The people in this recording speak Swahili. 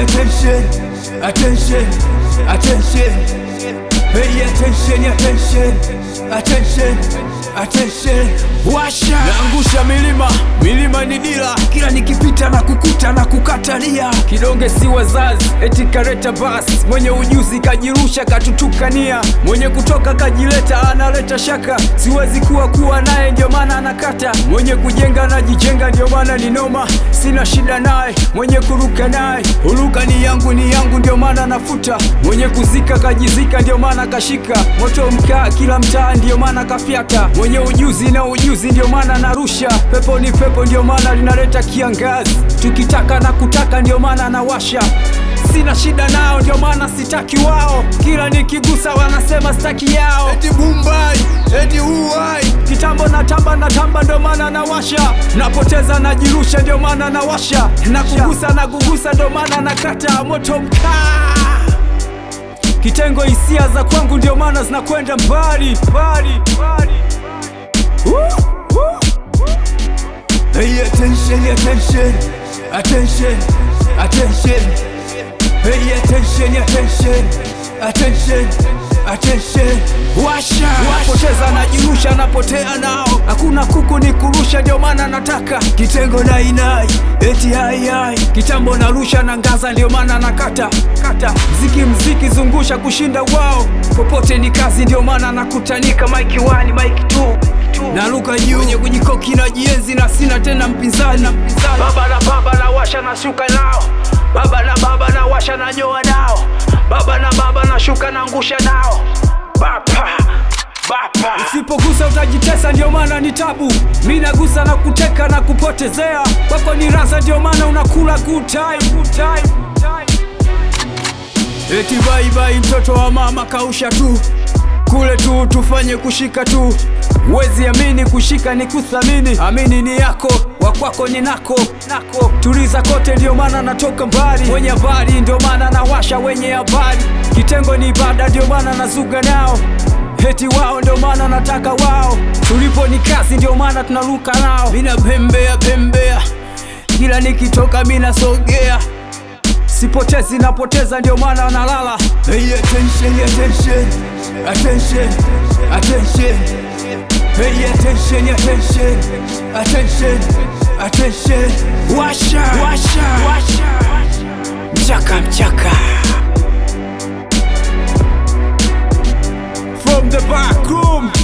attention, attention, attention. Pay attention, attention, attention, attention. Washa naangusha milima, milima ni dira, kila nikipita na kukuta na kukatalia. Kidonge si wazazi, eti kareta basi. Mwenye ujuzi kajirusha, katutukania. Mwenye kutoka kajileta, analeta shaka. Siwezi kuwa kuwa naye, ndio maana anakata. Mwenye kujenga anajijenga, ndio maana ni noma. Sina shida naye, mwenye kuruka naye. Huruka ni yangu, ni yangu, ndio maana nafuta. Mwenye kuzika kajizika, ndio maana kashika. Moto mkaa kila mtaa, ndio maana kafyata. Mwenye ujuzi na ujuzi, ndio maana narusha. Pepo ni pepo, ndio maana linaleta kiangazi. Tukitaka na kutaka, ndio maana nawasha. Sina shida nao, ndio maana sitaki wao. Kila nikigusa wanasema sitaki yao. Eti Mumbai, eti Uwai. Kitambo natamba natamba, ndio maana nawasha. Napoteza najirusha, ndio maana nawasha. Na kugusa na kugusa, ndio maana nakata moto mkaa. Kitengo hisia za kwangu, ndio maana zinakwenda mbali mbali mbali. Uh, uh. Pay attention, attention, attention, attention. Pay attention, attention, attention, attention. Washa, Napoteza najirusha, napotea nao. Hakuna kuku ni kurusha, ndio maana nataka kitengo nainai, eti hai hai. kitambo narusha na ngaza, ndio maana nakata kata. Mziki mziki zungusha kushinda wao, popote ni kazi, ndio maana nakutanika. Mike 1 Mike 2 naruka juu wenye kujikoki na jienzi na sina tena mpinzani. Baba na baba na washa na shuka nao, baba na baba na washa na nyoa nao, baba na baba na shuka na ngusha nao, bapa bapa. Usipogusa utajitesa, ndio maana ni tabu. Mi nagusa na kuteka na kupotezea, kwako ni rasa, ndio maana unakula good time, good time, good time. Eti bye bye, mtoto wa mama kausha tu kule tu, tufanye kushika tu. Wezi amini kushika ni kuthamini, amini ni yako, wa kwako ni nako nako. Tuliza kote, ndio maana natoka mbali. Wenye habari ndio maana nawasha, wenye habari. Kitengo ni ibada, ndio maana nazuga nao. Heti wao ndio maana nataka wao, tulipo ni kazi, ndio maana tunaruka nao. Mina pembea pembea, kila nikitoka mina sogea, sipotezi napoteza, ndio maana nalala. Pay attention, attention, attention, attention. Pay attention, attention, attention, attention. Washa, washa, washa. Mchaka mchaka from the back room